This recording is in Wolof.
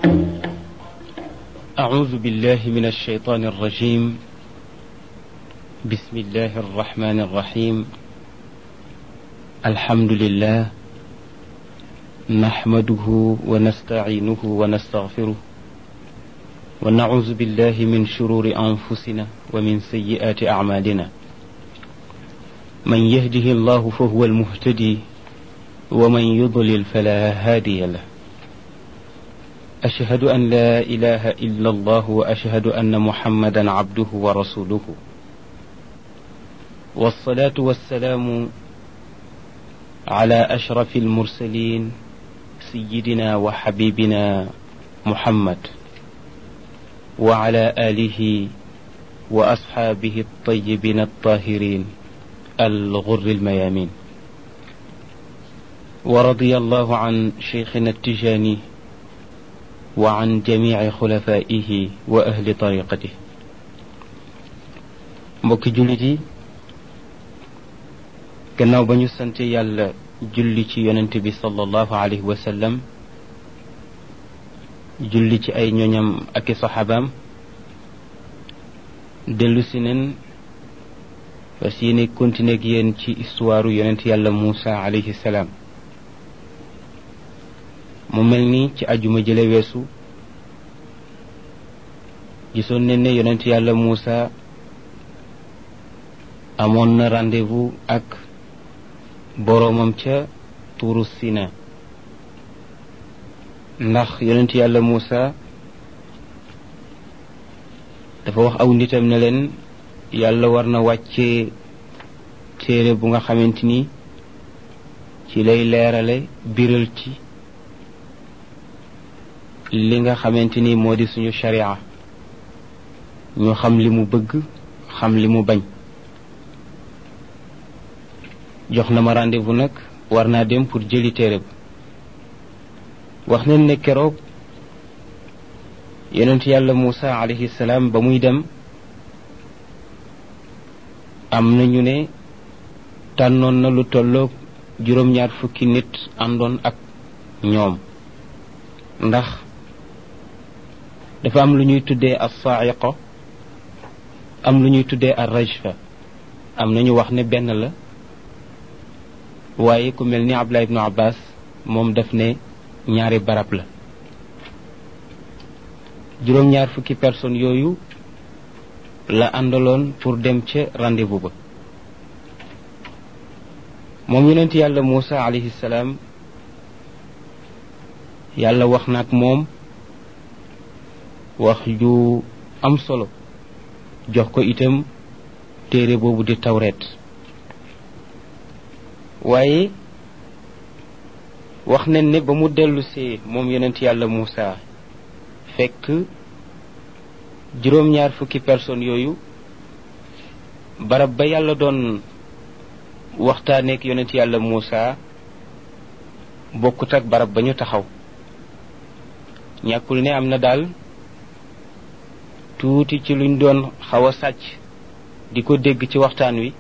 أعوذ بالله من الشيطان الرجيم بسم الله الرحمن الرحيم الحمد لله نحمده ونستعينه ونستغفره ونعوذ بالله من شرور أنفسنا ومن سيئات أعمالنا من يهده الله فهو المهتدي ومن يضلل فلا هادي له أشهد أن لا إله إلا الله وأشهد أن محمدا عبده ورسوله والصلاة والسلام على أشرف المرسلين سيدنا وحبيبنا محمد وعلى آله وأصحابه الطيبين الطاهرين الغر الميامين ورضي الله عن شيخنا التجاني وعن جميع خلفائه وأهل طريقته mbokki jullit yi gannaaw ba ñu sant yàlla julli ci yonent bi sallallahu alayhi wa sallam julli ci ay ñoñam ak i saxaabaam dellu si nen fas yéene continuer ak yéen ci histoire yonent yàlla Muusa alayhi salaam mu mel ni ci ajuma jële weesu gisoon ne ne yonent yàlla Muusa amoon na rendez-vous ak boroomam ca tuuru Sina ndax yonent yàlla Muusa dafa wax aw nitam ne leen yàlla war na wàccee téere bu nga xamante ni ci lay leerale biral ci li nga xamante ni moo di suñu sharia ñu xam li mu bëgg xam li mu bañ jox na ma rendez-vous nag war naa dem pour jëli téere ba wax nañ ne keroog yonent yàlla Muusa alayhi salaam ba muy dem am na ñu ne tànnoon na lu tolloog juróom-ñaar fukki nit àndoon ak ñoom ndax dafa am lu ñuy tuddee as-sa'iqa am lu ñuy tuddee ar-rajfa am na ñu wax ne benn la waaye ku mel ni Abdullah ibnu Abbas moom daf ne ñaari barab la juróom-ñaar fukki personnes yooyu la àndaloon pour dem ca rendez-vous ba moom yonent yàlla Muusa alayhi salaam yàlla wax na ak moom wax ju am solo jox ko itam téere boobu di tawreet waaye wax nañ ne ba mu dellusee moom yonent yàlla Muusa fekk juróom-ñaar fukki personnes yooyu barab ba yàlla doon waxtaaneek yonent yàlla Muusa bokkut ak barab ba ñu taxaw ñàkkul ne am na daal tuuti ci luñ doon xaw a sàcc di ko dégg ci waxtaan wi